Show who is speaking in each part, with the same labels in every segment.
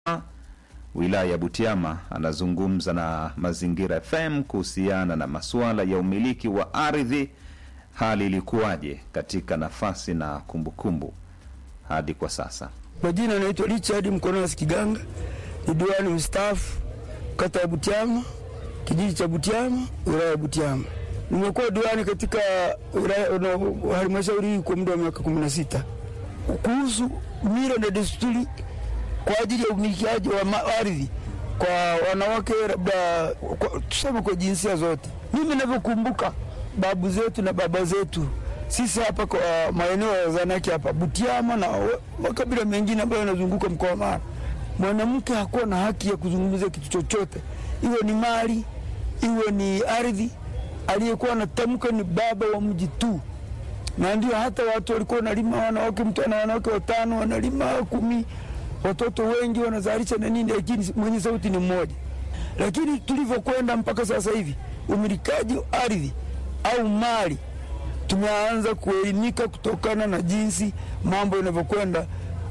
Speaker 1: wilaya ya Butiama anazungumza na Mazingira FM kuhusiana na masuala ya umiliki wa ardhi. Hali ilikuwaje katika nafasi na kumbukumbu hadi kwa sasa?
Speaker 2: Majina naitwa Richard Mkonosi Kiganga, ni diwani mstaafu kata ya Butiama, kijiji cha Butiama, wilaya ya Butiama. Nimekuwa diwani katika wilaya no, halmashauri hii kwa muda wa miaka kumi na sita. Kuhusu mila na desturi kwa ajili ya umilikiaji wa ardhi kwa wanawake, labda kwa, tuseme kwa jinsia zote, mimi navyokumbuka babu zetu na baba zetu sisi hapa kwa maeneo ya Zanaki hapa Butiama na makabila mengine ambayo yanazunguka mkoa wa Mara, mwanamke hakuwa na haki ya kuzungumzia kitu chochote, iwe ni mali, iwe ni ardhi. Aliyekuwa anatamka ni baba wa mji tu, na ndio hata watu walikuwa wanalima, wanawake, mtu ana wanawake watano, wanalima kumi, watoto wengi wanazalisha na nini, lakini mwenye sauti ni mmoja. Lakini tulivyokwenda mpaka sasa hivi, umilikaji wa ardhi au mali tumeanza kuelimika kutokana na jinsi mambo yanavyokwenda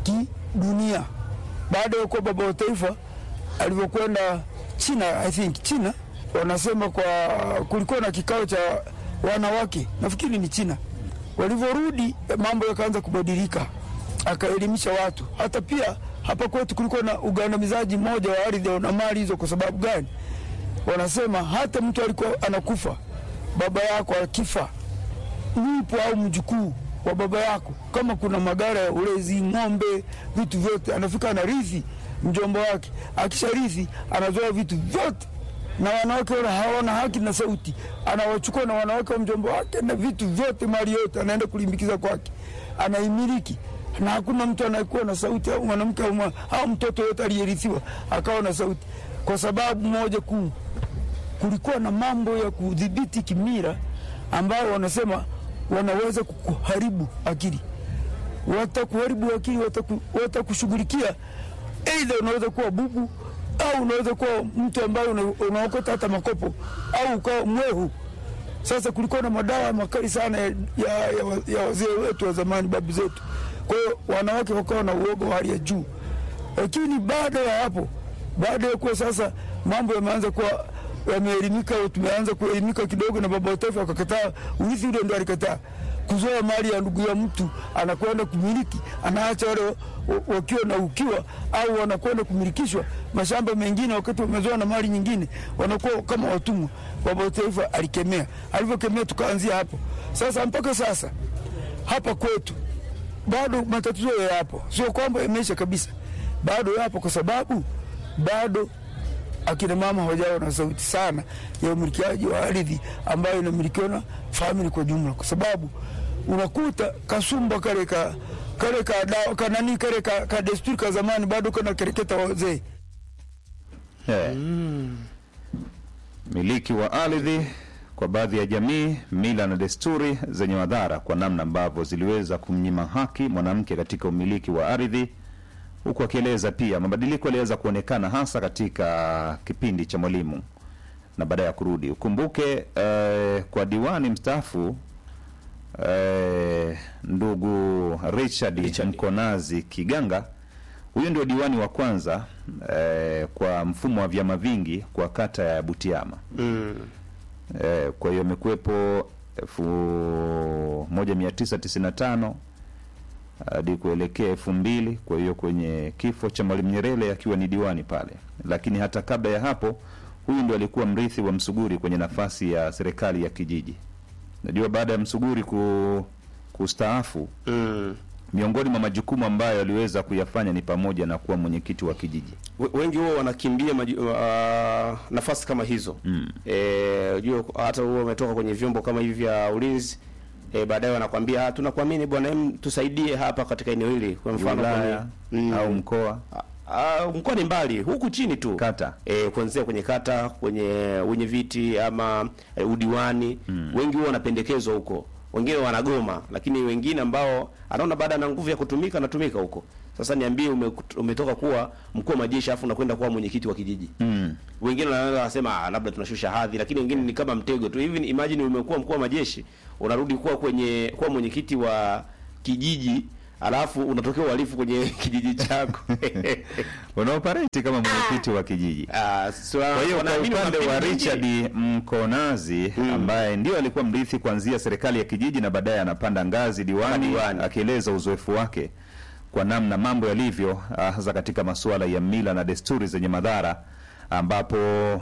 Speaker 2: kidunia. Baada ya kuwa baba wa taifa alivyokwenda China, I think China wanasema kwa kulikuwa na kikao cha wanawake, nafikiri ni China. Walivyorudi mambo yakaanza kubadilika, akaelimisha watu. Hata pia hapa kwetu kulikuwa na ugandamizaji mmoja wa ardhi na mali hizo. Kwa sababu gani? Wanasema hata mtu alikuwa anakufa, baba yako akifa mwipo au mjukuu wa baba yako, kama kuna magara ya ulezi, ng'ombe, vitu vyote, anafika anarithi mjomba wake. Akisharithi anazoa vitu vyote, na wanawake wala hawana haki na sauti, anawachukua na wanawake wa mjomba wake na vitu vyote, mali yote anaenda kulimbikiza kwake, anaimiliki na hakuna mtu anayekuwa na sauti, au mwanamke au mtoto yote aliyerithiwa akawa na sauti, kwa sababu moja kuu, kulikuwa na mambo ya kudhibiti kimira ambao wanasema wanaweza kukuharibu akili, watakuharibu akili, watakushughulikia. Aidha unaweza kuwa bubu au unaweza kuwa mtu ambaye unaokota hata makopo au ukawa mwehu. Sasa kulikuwa na madawa makali sana ya, ya, ya, ya wazee wetu wa zamani, babu zetu. Kwa hiyo wanawake wakawa na uoga wa hali ya juu, lakini baada ya hapo, baada ya kuwa sasa mambo yameanza kuwa yameelimika, tumeanza kuelimika kidogo, na baba wa taifa akakataa urithi ule, ndo alikataa kuzoa mali ya ndugu ya mtu, anakwenda kumiliki, anaacha wale wakiwa na ukiwa, au wanakwenda kumilikishwa mashamba mengine, wakati wamezoa na mali nyingine, wanakuwa kama watumwa. Baba wa taifa alikemea, alivyokemea tukaanzia hapo. Sasa mpaka sasa hapa kwetu bado matatizo yapo, sio kwamba imeisha kabisa, bado yapo, kwa sababu bado akina mama hawajawa na sauti sana ya umilikiaji wa ardhi ambayo inamilikiwa na famili kwa jumla, kwa sababu unakuta kasumba kale ka kale ka dawa kanani kale ka, ka desturi ka zamani bado kana kereketa wazee.
Speaker 1: Yeah. Miliki wa ardhi kwa baadhi ya jamii, mila na desturi zenye madhara kwa namna ambavyo ziliweza kumnyima haki mwanamke katika umiliki wa ardhi huku akieleza pia mabadiliko yaliweza kuonekana hasa katika kipindi cha Mwalimu na baada ya kurudi. Ukumbuke eh, kwa diwani mstaafu eh, ndugu Richard,
Speaker 3: Richard
Speaker 1: Mkonazi Kiganga, huyu ndio diwani wa kwanza eh, kwa mfumo wa vyama vingi kwa kata ya Butiama
Speaker 3: mm.
Speaker 1: eh, kwa hiyo amekuwepo elfu moja mia tisa tisini na tano hadi kuelekea elfu mbili. Kwa hiyo kwenye kifo cha Mwalimu Nyerere akiwa ni diwani pale, lakini hata kabla ya hapo, huyu ndo alikuwa mrithi wa Msuguri kwenye nafasi ya serikali ya kijiji. Najua baada ya Msuguri ku, kustaafu,
Speaker 3: Mm.
Speaker 1: miongoni mwa majukumu ambayo aliweza kuyafanya ni pamoja na kuwa mwenyekiti wa kijiji.
Speaker 3: We- wengi huwa wanakimbia maji, uh, nafasi kama hizo
Speaker 1: Mm.
Speaker 3: eh, ujue hata huwa wametoka kwenye vyombo kama hivi vya ulinzi eh, baadaye wanakwambia "Ah, tunakuamini bwana, em tusaidie hapa katika eneo hili, kwa mfano
Speaker 1: Wilaya
Speaker 3: kwenye mm,
Speaker 1: au mkoa,
Speaker 3: ah, mkoa ni mbali, huku chini tu
Speaker 1: kata.
Speaker 3: e, kuanzia kwenye kata kwenye wenye viti ama e, udiwani mm. wengi huwa wanapendekezwa huko, wengine wanagoma, lakini wengine ambao anaona baada na nguvu ya kutumika anatumika huko. Sasa niambie, ume, umetoka kuwa mkuu wa majeshi afu unakwenda kuwa mwenyekiti wa kijiji
Speaker 1: Mm.
Speaker 3: wengine wanaweza wasema "Ah, labda tunashusha hadhi, lakini wengine ni kama mtego tu hivi. Imagine umekuwa mkuu wa majeshi unarudi kuwa kwenye kuwa mwenyekiti wa kijiji alafu unatokea uhalifu kwenye kijiji chako
Speaker 1: unaopareti kama mwenyekiti wa kijiji.
Speaker 3: Ah, so,
Speaker 1: Kwa hiyo kwa
Speaker 3: wanaamini
Speaker 1: upande wa
Speaker 3: wanafikiri
Speaker 1: Richard Mkonazi ambaye ndio alikuwa mrithi kuanzia serikali ya kijiji na baadaye anapanda ngazi diwani,
Speaker 3: Diwani.
Speaker 1: akieleza uzoefu wake kwa namna mambo yalivyo, ah, hasa katika masuala ya mila na desturi zenye madhara, ambapo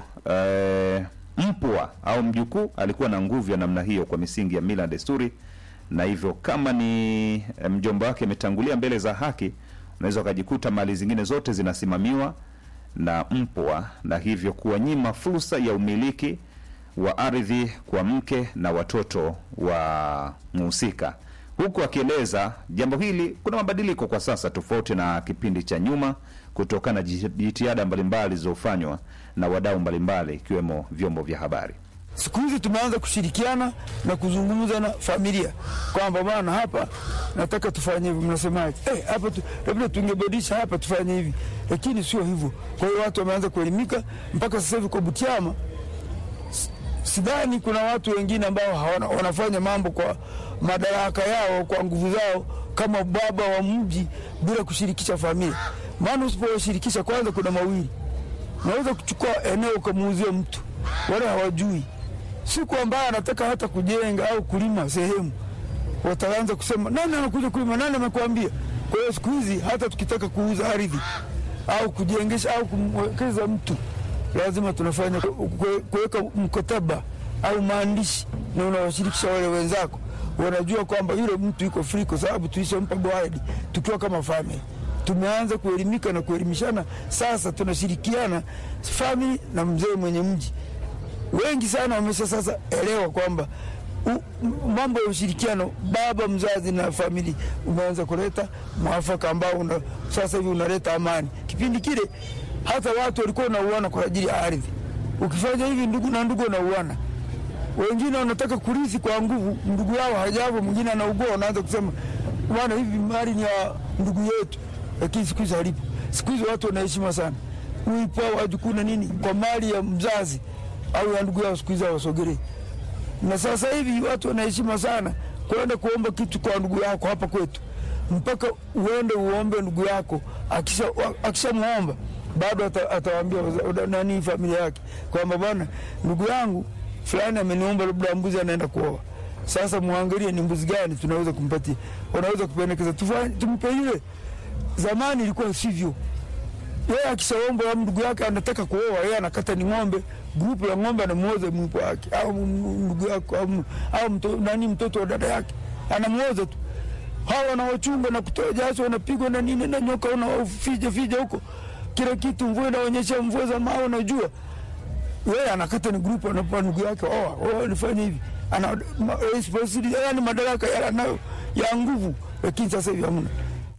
Speaker 1: eh, mpwa au mjukuu alikuwa na nguvu ya namna hiyo kwa misingi ya mila na desturi, na hivyo kama ni eh, mjomba wake ametangulia mbele za haki, unaweza ukajikuta mali zingine zote zinasimamiwa na mpwa na hivyo kuwanyima fursa ya umiliki wa ardhi kwa mke na watoto wa mhusika, huku akieleza jambo hili kuna mabadiliko kwa sasa tofauti na kipindi cha nyuma kutokana na ji- jitihada mbalimbali zilizofanywa na wadau mbalimbali ikiwemo vyombo vya habari.
Speaker 2: Siku hizi tumeanza kushirikiana na kuzungumza na familia kwamba bwana, hapa nataka tufanye hivi, mnasemaje? Eh, hapa tu, labda tungebadilisha hapa tufanye hivi, lakini sio hivyo. Kwa hiyo watu wameanza kuelimika mpaka sasa hivi kwa Butiama s- sidhani kuna watu wengine ambao hawana, wanafanya mambo kwa madaraka yao kwa nguvu zao kama baba wa mji bila kushirikisha familia. Maana usipowashirikisha, kwanza kuna mawili, unaweza kuchukua eneo ukamuuzia mtu wala hawajui siku ambayo anataka hata kujenga au kulima sehemu, wataanza kusema nani anakuja kulima, nani amekwambia? Kwa hiyo siku hizi hata tukitaka kuuza ardhi au kujengesha au kumwekeza mtu, lazima tunafanya kue- kuweka mkataba au maandishi, na unawashirikisha wale wenzako, wanajua kwamba yule mtu yuko free, kwa sababu tulishampa goaidi tukiwa kama family. Tumeanza kuelimika na kuelimishana, sasa tunashirikiana family na mzee mwenye mji wengi sana wamesha sasa elewa kwamba u- m- mambo ya ushirikiano baba mzazi na familia umeanza kuleta mwafaka ambao una, sasa hivi unaleta amani. Kipindi kile hata watu walikuwa wanauana kwa ajili ya ardhi. Ukifanya hivi ndugu na ndugu wanauana, wengine wanataka kurithi kwa nguvu, ndugu yao hajavo, mwingine anaugua, wanaanza kusema bwana, hivi mali ni ya ndugu yetu, lakini siku hizi halipo. Siku hizi watu wanaheshima sana uipo wajukuu na nini kwa mali ya mzazi au ya ndugu yao, siku hizi hawasogelee. Na sasa hivi watu wanaheshima sana kwenda kuomba kitu kwa ndugu yako hapa kwetu, mpaka uende uombe ndugu yako, akisha akishamwomba bado ata- atawaambia waza- nani familia yake kwamba bwana, ndugu yangu fulani ameniomba labda mbuzi anaenda kuoa. Sasa muangalie ni mbuzi gani tunaweza kumpatia, wanaweza kupendekeza tufanye tumpe ile. Zamani ilikuwa sivyo yeye akishaomba wa ndugu yake anataka kuoa, yeye anakata ni ng'ombe, grupu ya ng'ombe anamuoza mwipo wake au m- ndugu yake au, m- au mto, nani mtoto wa dada yake anamuoza tu. Hawa wanawachunga na kutoa jasho, wanapigwa na nini na nyoka, unawafija fija huko kila kitu, mvua inaonyesha mvua za mawe, unajua yeye anakata ni grupu, anapa ndugu yake oa oa, nifanye hivi, ana ma- responsibility, yani madaraka yale anayo ya nguvu, lakini sasa hivi hamna.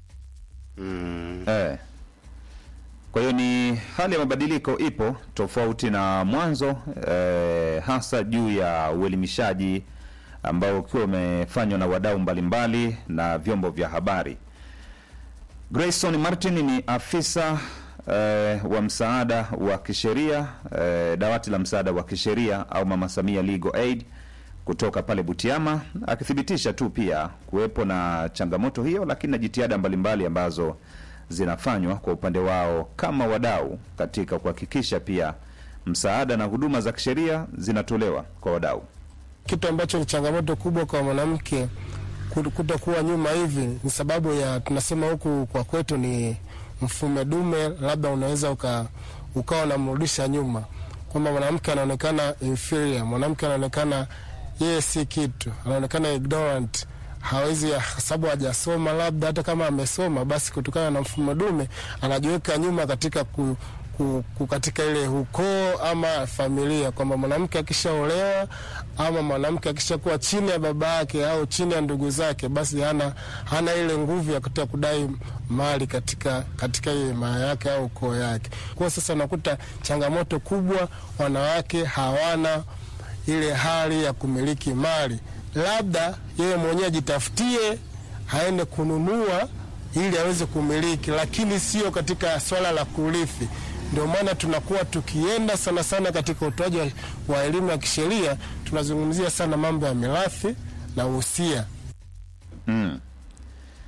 Speaker 1: Eh. Kwa hiyo ni hali ya mabadiliko ipo tofauti na mwanzo eh, hasa juu ya uelimishaji ambao ukiwa umefanywa na wadau mbalimbali na vyombo vya habari. Grayson Martin ni afisa eh, wa msaada wa kisheria eh, dawati la msaada wa kisheria au Mama Samia Legal Aid kutoka pale Butiama, akithibitisha tu pia kuwepo na changamoto hiyo, lakini na jitihada mbalimbali ambazo zinafanywa kwa upande wao kama wadau katika kuhakikisha pia msaada na huduma za kisheria zinatolewa kwa wadau.
Speaker 4: kitu ambacho ni changamoto kubwa kwa mwanamke ku- kutokuwa nyuma hivi ni sababu ya tunasema huku kwa kwetu ni mfume dume, labda unaweza uka, ukawa unamrudisha nyuma, kwamba mwanamke anaonekana inferior, mwanamke anaonekana yeye si kitu, anaonekana ignorant hawezi sababu hajasoma, labda hata kama amesoma, basi kutokana na mfumo dume anajiweka nyuma katika ku, ku, ku katika ile ukoo ama familia, kwamba mwanamke akishaolewa ama mwanamke akishakuwa chini ya baba yake au chini ya ndugu zake, basi hana, hana ile nguvu ya kutaka kudai mali katika katika ile mali yake au ukoo yake. Kwa sasa unakuta changamoto kubwa, wanawake hawana ile hali ya kumiliki mali, labda yeye mwenyewe ajitafutie aende kununua ili aweze kumiliki, lakini sio katika swala la kurithi. Ndio maana tunakuwa tukienda sana sana katika utoaji wa- wa elimu ya kisheria, tunazungumzia sana mambo ya mirathi na uhusia.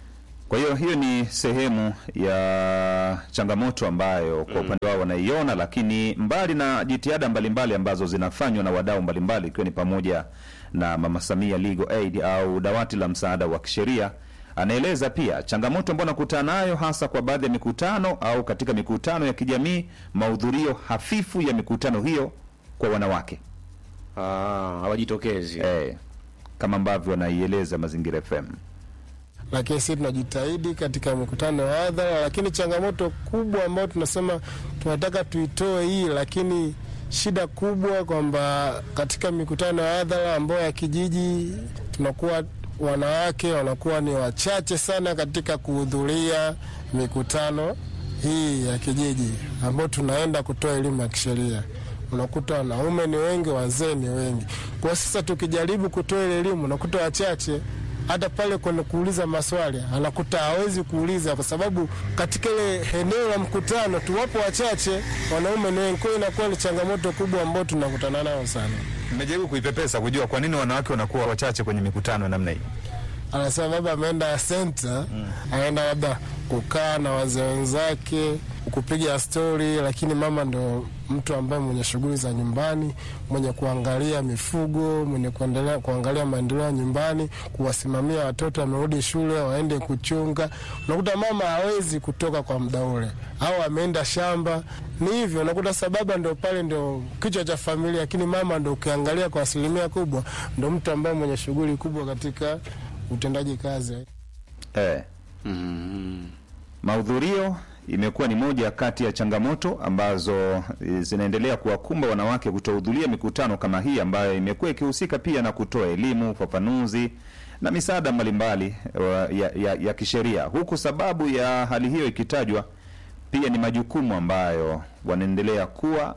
Speaker 1: Kwa hiyo hiyo ni sehemu ya changamoto ambayo kwa upande wao wanaiona, lakini mbali na jitihada mbalimbali ambazo zinafanywa na wadau mbalimbali, ikiwa ni pamoja na Mama Samia Legal Aid au dawati la msaada wa kisheria, anaeleza pia changamoto ambayo anakutana nayo hasa kwa baadhi ya mikutano au katika mikutano ya kijamii, mahudhurio hafifu ya mikutano hiyo kwa wanawake
Speaker 3: Ah, hawajitokezi.
Speaker 1: eh, kama ambavyo anaieleza Mazingira FM.
Speaker 4: lakini sisi tunajitahidi katika mikutano ya hadhara, lakini changamoto kubwa ambayo tunasema tunataka tuitoe hii, lakini shida kubwa kwamba katika mikutano ya hadhara ambayo ya kijiji tunakuwa wanawake wanakuwa ni wachache sana katika kuhudhuria mikutano hii ya kijiji ambayo tunaenda kutoa elimu ya kisheria. Unakuta wanaume ni wengi, wazee ni wengi. Kwa sasa tukijaribu kutoa ile elimu, unakuta wachache hata pale kwenye kuuliza maswali anakuta hawezi kuuliza, kwa sababu katika ile eneo la mkutano tu wapo wachache, wanaume ni wengi. Kwa hiyo inakuwa ni changamoto kubwa ambayo tunakutana nayo sana.
Speaker 1: Nimejaribu kuipepesa kujua kwa nini wanawake wanakuwa wachache kwenye mikutano ya namna hii.
Speaker 4: Anasema baba ameenda senta, anaenda labda kukaa na wazee wenzake kupiga stori, lakini mama ndo mtu ambaye mwenye shughuli za nyumbani, mwenye kuangalia mifugo, mwenye kuendelea kuangalia maendeleo ya nyumbani, kuwasimamia watoto wamerudi shule waende kuchunga. Unakuta mama hawezi kutoka kwa muda ule, au ameenda shamba. Ni hivyo, unakuta sababu ndo pale ndo kichwa cha familia, lakini mama ndo ukiangalia kwa asilimia kubwa ndo mtu ambaye mwenye shughuli kubwa katika utendaji kazi.
Speaker 1: Eh. Mahudhurio imekuwa ni moja kati ya changamoto ambazo eh, zinaendelea kuwakumba wanawake kutohudhuria mikutano kama hii ambayo imekuwa ikihusika pia na kutoa elimu, ufafanuzi na misaada mbalimbali wa- ya, ya, ya kisheria, huku sababu ya hali hiyo ikitajwa pia ni majukumu ambayo wanaendelea kuwa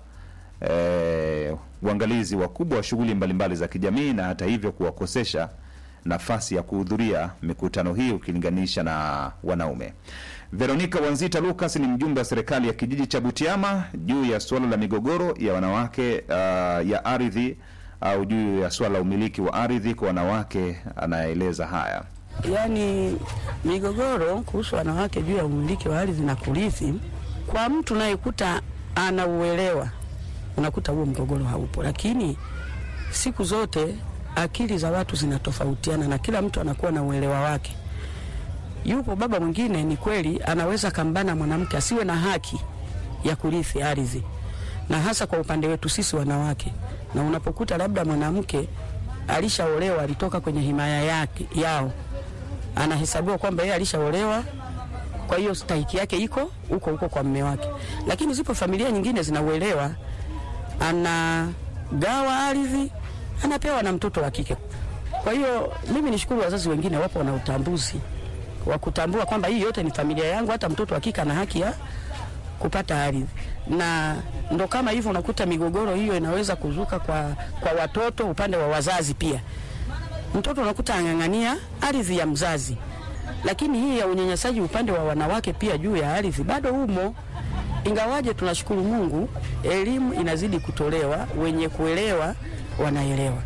Speaker 1: eh, uangalizi wakubwa wa shughuli mbalimbali za kijamii na hata hivyo kuwakosesha nafasi ya kuhudhuria mikutano hii ukilinganisha na wanaume. Veronica Wanzita Lucas ni mjumbe wa serikali ya kijiji cha Butiama juu ya suala la migogoro ya wanawake uh, ya ardhi au juu ya suala la umiliki wa ardhi kwa wanawake, anaeleza haya.
Speaker 5: Yaani migogoro kuhusu wanawake juu ya umiliki wa ardhi na kurithi, kwa mtu unayekuta anauelewa, unakuta huo mgogoro haupo, lakini siku zote akili za watu zinatofautiana na kila mtu anakuwa na uelewa wake. Yupo baba mwingine, ni kweli anaweza kambana mwanamke asiwe na haki ya kurithi ardhi, na hasa kwa upande wetu sisi wanawake. Na unapokuta labda mwanamke alishaolewa, alitoka kwenye himaya yake yao, anahesabiwa kwamba yeye alishaolewa, kwa hiyo stahiki yake iko huko huko kwa mme wake. Lakini zipo familia nyingine zinauelewa, anagawa ardhi, anapewa na mtoto wa kike. Kwa hiyo mimi nishukuru wazazi wengine wapo na utambuzi wa kutambua kwamba hii yote ni familia yangu, hata mtoto wa kike ana haki ya kupata ardhi, na ndo kama hivyo unakuta migogoro hiyo inaweza kuzuka kwa, kwa watoto upande wa wazazi pia. Mtoto unakuta ang'ang'ania ardhi ya mzazi, lakini hii ya unyanyasaji upande wa wanawake pia juu ya ardhi bado humo, ingawaje tunashukuru Mungu, elimu inazidi kutolewa, wenye kuelewa wanaelewa.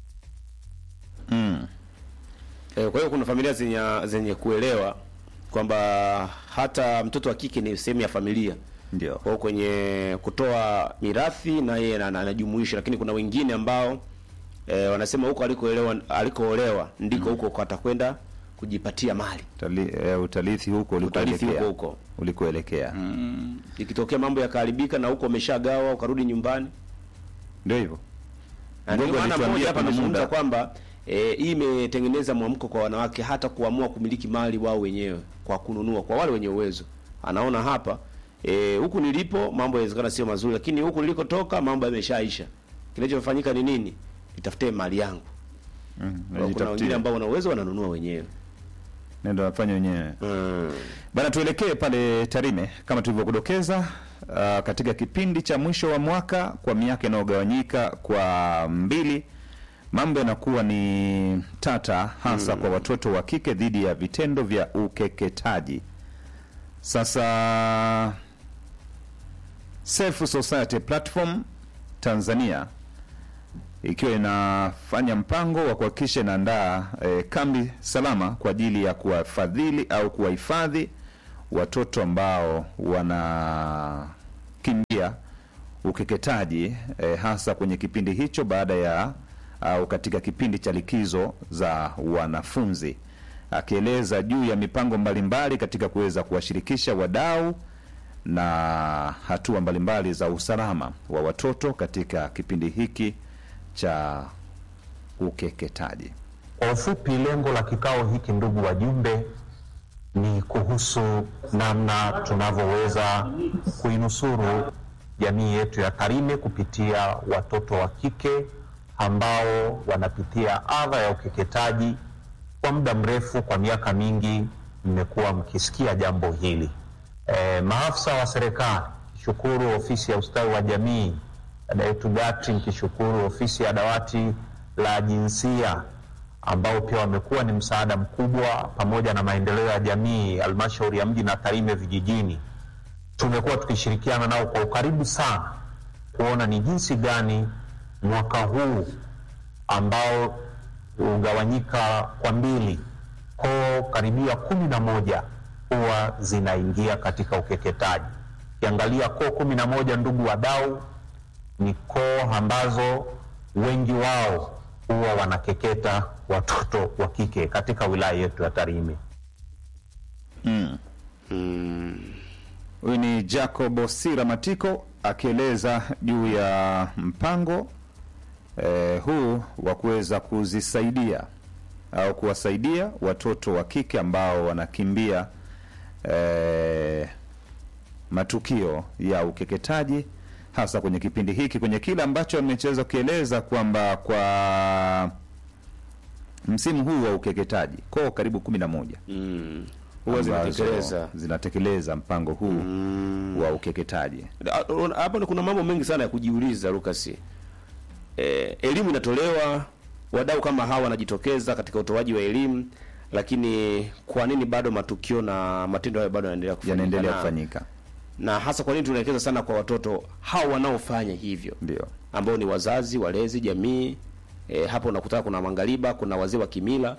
Speaker 1: Mm.
Speaker 3: Eh, kwa hiyo kuna familia zenye, zenye kuelewa kwamba hata mtoto wa kike ni sehemu ya familia
Speaker 1: Ndio.
Speaker 3: kwa hiyo kwenye kutoa mirathi na yeye ana- anajumuisha, lakini kuna wengine ambao eh, wanasema huko alikoelewa alikoolewa ndiko huko atakwenda kujipatia mali.
Speaker 1: Utali, eh, utalithi huko
Speaker 3: Utarithi
Speaker 1: ulikoelekea.
Speaker 3: huko huko.
Speaker 1: Ulikoelekea.
Speaker 3: Ikitokea mambo yakaharibika na huko ameshagawa ukarudi nyumbani,
Speaker 1: Ndio hivyo.
Speaker 3: na ndio
Speaker 1: Mgogo
Speaker 3: maana
Speaker 1: alituambia
Speaker 3: mmoja hapa
Speaker 1: kuna
Speaker 3: amezungumza
Speaker 1: muda.
Speaker 3: kwamba eh, hii imetengeneza mwamko kwa wanawake hata kuamua kumiliki mali wao wenyewe kwa kununua kwa wale wenye uwezo. Anaona hapa eh, huku nilipo mambo yanawezekana sio mazuri, lakini huku nilikotoka mambo yameshaisha. Kinachofanyika ni nini? Nitafute mali yangu.
Speaker 1: Mm.
Speaker 3: Kuna wengine
Speaker 1: Najitafutia.
Speaker 3: ambao wana uwezo wananunua wenyewe.
Speaker 1: Nenda wafanye wenyewe.
Speaker 3: Mm.
Speaker 1: Bana, tuelekee pale Tarime kama tulivyokudokeza, uh, katika kipindi cha mwisho wa mwaka kwa miaka inayogawanyika kwa mbili, mambo yanakuwa ni tata, hasa kwa watoto wa kike dhidi ya vitendo vya ukeketaji. Sasa Safe Society Platform Tanzania ikiwa inafanya mpango wa kuhakikisha inaandaa e, kambi salama kwa ajili ya kuwafadhili au kuwahifadhi watoto ambao wanakimbia ukeketaji e, hasa kwenye kipindi hicho baada ya au katika kipindi cha likizo za wanafunzi, akieleza juu ya mipango mbalimbali katika kuweza kuwashirikisha wadau na hatua mbalimbali za usalama wa watoto katika kipindi hiki cha ukeketaji.
Speaker 6: Kwa ufupi, lengo la kikao hiki, ndugu wajumbe, ni kuhusu namna tunavyoweza kuinusuru jamii yetu ya Tarime kupitia watoto wa kike ambao wanapitia adha ya ukeketaji kwa muda mrefu. Kwa miaka mingi mmekuwa mkisikia jambo hili. E, maafisa wa serikali kishukuru ofisi ya ustawi wa jamii, dada yetu Gati nkishukuru ofisi ya dawati la jinsia ambao pia wamekuwa ni msaada mkubwa, pamoja na maendeleo ya jamii, halmashauri ya mji na Tarime vijijini. Tumekuwa tukishirikiana nao kwa ukaribu sana kuona ni jinsi gani mwaka huu ambao hugawanyika kwa mbili, koo karibia kumi na moja huwa zinaingia katika ukeketaji. Ukiangalia koo kumi na moja, ndugu wadau, ni koo ambazo wengi wao huwa wanakeketa watoto wa kike katika wilaya yetu ya Tarime.
Speaker 1: Huyu ni Jacob Sira Matiko akieleza juu ya mpango eh, huu wa kuweza kuzisaidia au kuwasaidia watoto wa kike ambao wanakimbia eh, matukio ya ukeketaji hasa kwenye kipindi hiki, kwenye kile ambacho amechoweza kukieleza kwamba kwa msimu huu wa ukeketaji koo karibu kumi na moja
Speaker 3: Mm.
Speaker 1: huwa
Speaker 3: Ambazo
Speaker 1: zinatekeleza zinatekeleza mpango huu wa ukeketaji.
Speaker 3: Hapo ni kuna mambo mengi sana ya kujiuliza Lucas. Eh, elimu inatolewa, wadau kama hawa wanajitokeza katika utoaji wa elimu, lakini kwa nini bado matukio na matendo hayo bado yanaendelea kufanyika?
Speaker 1: Yanaendelea
Speaker 3: Na-
Speaker 1: kufanyika,
Speaker 3: na hasa kwa nini tunaelekeza sana kwa watoto hao wanaofanya hivyo
Speaker 1: ndio
Speaker 3: ambao ni wazazi, walezi, jamii. E, hapo unakuta kuna mangariba, kuna wazee wa kimila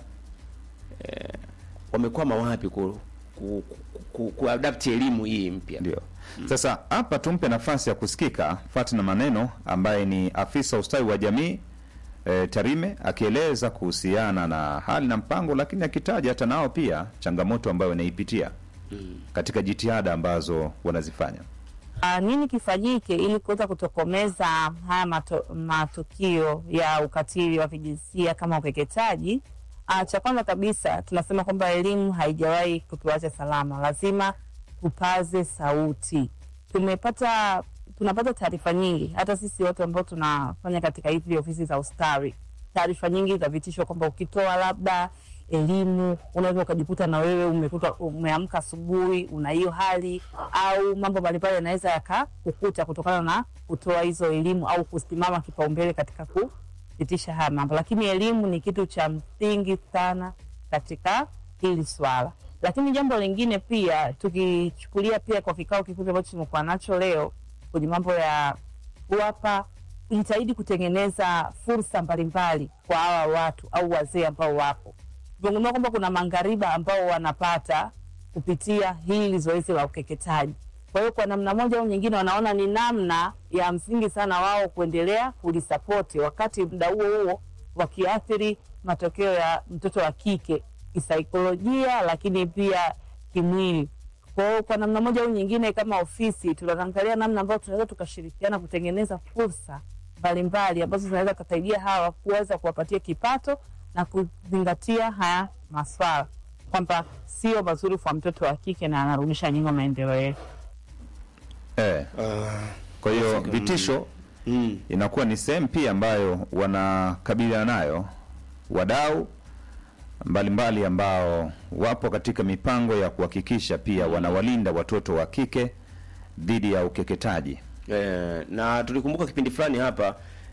Speaker 3: e, wamekwama wapi ku, ku, ku, ku, kuadapti elimu hii mpya?
Speaker 1: ndio. Sasa hapa tumpe nafasi ya kusikika Fatina Maneno ambaye ni afisa ustawi wa jamii e, Tarime akieleza kuhusiana na hali na mpango, lakini akitaja hata nao pia changamoto ambayo wanaipitia katika jitihada ambazo wanazifanya.
Speaker 7: Ah, nini kifanyike ili kuweza kutokomeza haya mato, matukio ya ukatili wa kijinsia kama ukeketaji? Ah, cha kwanza kabisa tunasema kwamba elimu haijawahi kutuacha salama, lazima tupaze sauti. Tumepata tunapata taarifa nyingi, hata sisi watu ambao tunafanya katika hizi ofisi za ustawi, taarifa nyingi za vitisho kwamba ukitoa labda elimu unaweza ukajikuta na wewe umekuta umeamka asubuhi una hiyo hali, au mambo mbalimbali yanaweza yakakukuta kutokana na kutoa hizo elimu au kusimama kipaumbele katika kupitisha haya mambo. Lakini elimu ni kitu cha msingi sana katika hili swala. Lakini jambo lingine pia, tukichukulia pia kwa kikao kikubwa ambacho tumekuwa nacho leo kwenye mambo ya kuwapa kujitahidi kutengeneza fursa mbalimbali kwa hawa watu au wazee ambao wapo tumegundua kwamba kuna mangariba ambao wanapata kupitia hili zoezi la ukeketaji. Kwa hiyo kwa namna moja au nyingine, wanaona ni namna ya msingi sana wao kuendelea kulisapoti, wakati muda huo huo wakiathiri matokeo ya mtoto wa kike kisaikolojia, lakini pia kimwili. Kwa hiyo kwa namna moja au nyingine, kama ofisi tunaangalia namna ambayo tunaweza tukashirikiana kutengeneza fursa mbalimbali ambazo zinaweza kusaidia hawa kuweza kuwapatia kipato na kuzingatia haya maswala kwamba sio mazuri kwa mtoto wa kike na anarudisha nyuma maendeleo yetu.
Speaker 1: Eh. Kwa hiyo vitisho
Speaker 3: Mm.
Speaker 1: inakuwa ni sehemu pia ambayo wanakabiliana nayo wadau mbalimbali ambao wapo katika mipango ya kuhakikisha pia wanawalinda watoto wa kike dhidi ya ukeketaji.
Speaker 3: Eh, na tulikumbuka kipindi fulani hapa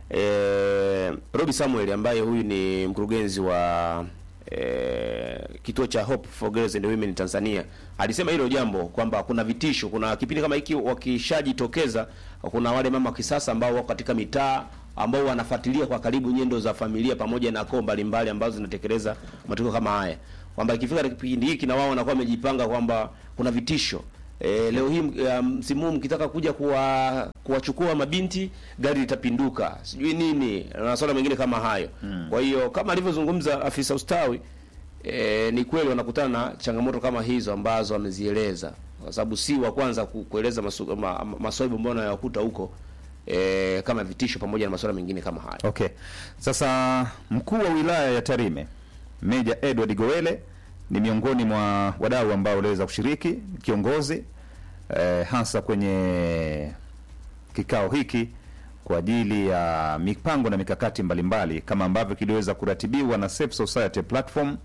Speaker 3: eh, Robi Samuel ambaye huyu ni mkurugenzi wa eh, kituo cha Hope for Girls and Women Tanzania alisema hilo jambo kwamba kuna vitisho. Kuna kipindi kama hiki wakishajitokeza, kuna wale mama wa kisasa ambao wako katika mitaa ambao wanafuatilia kwa karibu nyendo za familia pamoja na koo mbalimbali ambazo zinatekeleza matukio kama haya, kwamba ikifika kipindi hiki na wao wanakuwa wamejipanga kwamba kuna vitisho E, leo hii msimu um, huu mkitaka kuja kuwa kuwachukua mabinti gari litapinduka, sijui nini na masuala mengine kama hayo mm. Kwa hiyo kama alivyozungumza afisa ustawi e, ni kweli wanakutana na changamoto kama hizo ambazo amezieleza, kwa sababu si wa kwanza ku- kueleza masu- ma, ma, maswaibu ambayo anayakuta huko e, kama vitisho pamoja na masuala mengine kama hayo.
Speaker 1: Okay. Sasa mkuu wa wilaya ya Tarime Meja Edward Gowele ni miongoni mwa wadau ambao waliweza kushiriki kiongozi eh, hasa kwenye kikao hiki kwa ajili ya mipango na mikakati mbalimbali kama ambavyo kiliweza kuratibiwa na Safe Society Platform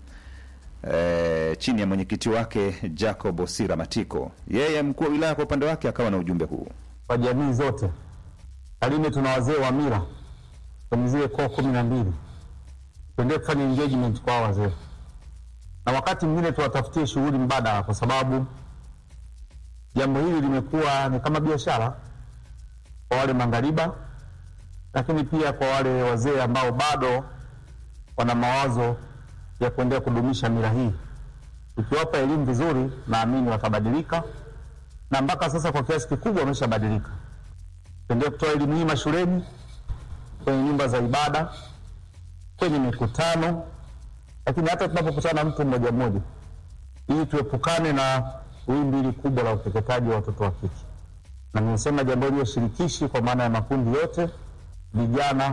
Speaker 1: eh, chini ya mwenyekiti wake Jacob Osira Matiko. Yeye mkuu wa wilaya kwa upande wake akawa na ujumbe huu.
Speaker 6: kwa jamii zote. Tarime tuna wazee wa mila kwenye zile koo kumi na mbili, tuendelee kufanya engagement kwa hao wazee, na wakati mwingine tuwatafutie shughuli mbadala, kwa sababu jambo hili limekuwa ni kama biashara kwa wale mangariba, lakini pia kwa wale wazee ambao bado wana mawazo ya kuendelea kudumisha mila hii. Tukiwapa elimu vizuri, naamini watabadilika na mpaka sasa kwa kiasi kikubwa wameshabadilika. Tuendelee kutoa elimu hii mashuleni, kwenye nyumba za ibada, kwenye mikutano, lakini hata tunapokutana na mtu mmoja mmoja, ili tuepukane na wimbi hili kubwa la ukeketaji wa watoto wa kike. Na nimesema jambo hilo shirikishi, kwa maana ya makundi yote, vijana,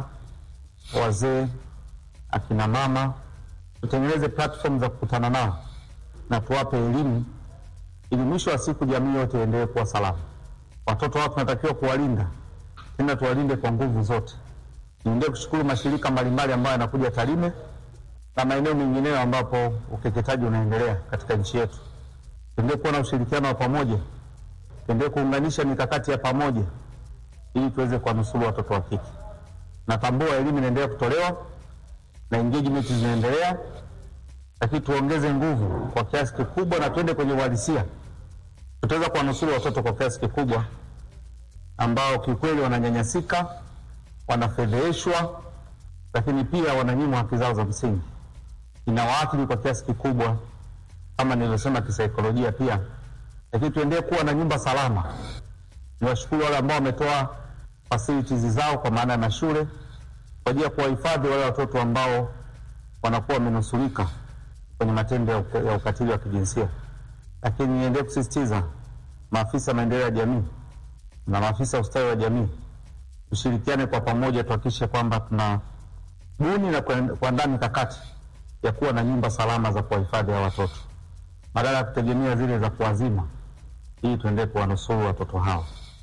Speaker 6: wazee, akina mama, tutengeneze platform za kukutana nao na tuwape elimu ili mwisho wa siku jamii yote iendelee kuwa salama. Watoto wao tunatakiwa kuwalinda, tena tuwalinde kwa nguvu zote. Niendelee kushukuru mashirika mbalimbali ambayo yanakuja Tarime na maeneo mengineyo ambapo ukeketaji unaendelea katika nchi yetu. Tuendelee kuwa na ushirikiano wa pamoja, tuendelee kuunganisha mikakati ya pamoja ili tuweze kuwanusuru watoto wa kike. Natambua elimu inaendelea kutolewa na engagement zinaendelea, lakini tuongeze nguvu kwa kiasi kikubwa na tuende kwenye uhalisia. Tutaweza kuwanusuru watoto kwa kiasi kikubwa ambao kiukweli wananyanyasika, wanafedheheshwa, lakini pia wananyimwa haki zao za msingi. Inawaathiri kwa kiasi kikubwa, kama nilivyosema, kisaikolojia pia. Lakini tuendelee kuwa na nyumba salama. Niwashukuru wale ambao wametoa facilities zao kwa maana ya mashule kwa ajili ya kuwahifadhi wale watoto ambao wanakuwa wamenusurika kwenye matendo ya uka- ya ukatili wa kijinsia. Lakini niendelee kusisitiza maafisa maendeleo ya jamii na maafisa ustawi wa jamii tushirikiane kwa pamoja, tuhakikishe kwamba tuna buni na kuen- kuandaa mikakati ya kuwa na nyumba salama za kuwahifadhi hawa watoto badala ya kutegemea zile za kuwazima, ili tuendelee kuwanusuru watoto hao.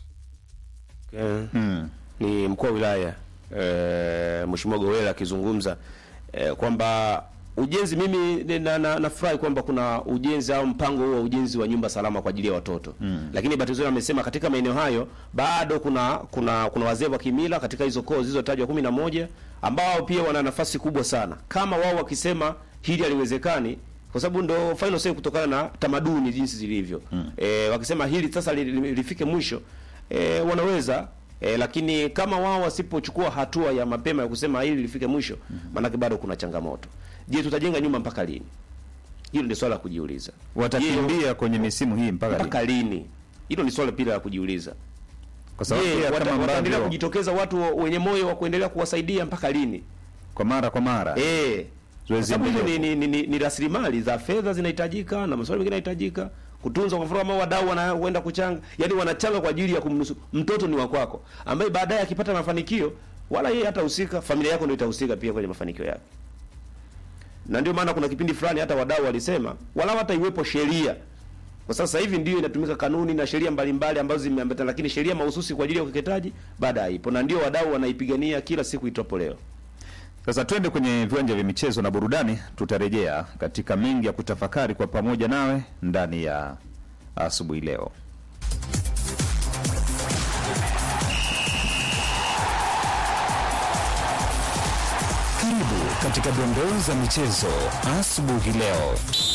Speaker 3: Okay. Ni mkuu wa wilaya e, Mheshimiwa Gowela akizungumza e, kwamba ujenzi, mimi ni- na, na, nafurahi kwamba kuna ujenzi au mpango huo wa ujenzi wa nyumba salama kwa ajili ya watoto mm. Lakini bahati nzuri amesema katika maeneo hayo bado kuna kuna kuna wazee wa kimila katika hizo koo zilizotajwa kumi na moja ambao pia wana nafasi kubwa sana, kama wao wakisema hili haliwezekani kwa sababu ndo final say kutokana na tamaduni jinsi zilivyo mm. E, wakisema hili sasa li, li, lifike mwisho e, wanaweza e, lakini kama wao wasipochukua hatua ya mapema ya kusema hili lifike mwisho maanake bado kuna changamoto. Je, tutajenga nyumba mpaka lini? Hilo ndio swala la kujiuliza. Je,
Speaker 1: Watakimbia kwenye misimu hii mpaka lini?
Speaker 3: mpaka lini? Hilo ni swala pia la kujiuliza.
Speaker 1: Kwa sababu
Speaker 3: Je,
Speaker 1: pia
Speaker 3: wata-
Speaker 1: kama
Speaker 3: wataendelea
Speaker 1: ambavyo
Speaker 3: kujitokeza watu wenye moyo wa kuendelea kuwasaidia mpaka lini?
Speaker 1: kwa mara kwa mara
Speaker 3: Eh, kwa
Speaker 1: Zoezi
Speaker 3: sababu hizo ni,
Speaker 1: endelevu.
Speaker 3: ni, ni, ni rasilimali za fedha zinahitajika na masuala mengine yanahitajika kutunzwa. Kwa mfano kama wadau wanaenda kuchanga, yani wanachanga kwa ajili ya kumnusu mtoto ni wa kwako, ambaye baadaye akipata mafanikio wala yeye hatahusika, familia yako ndio itahusika pia kwenye mafanikio yake. Na ndio maana kuna kipindi fulani hata wadau walisema wala hata iwepo sheria kwa sasa hivi ndio inatumika kanuni na sheria mbalimbali ambazo zimeambatana, lakini sheria mahususi kwa ajili ya ukeketaji baada haipo, na ndio wadau wanaipigania kila siku itopo leo.
Speaker 1: Sasa twende kwenye viwanja vya michezo na burudani. Tutarejea katika mengi ya kutafakari kwa pamoja nawe ndani ya asubuhi leo.
Speaker 8: Karibu katika dondoo za michezo asubuhi leo.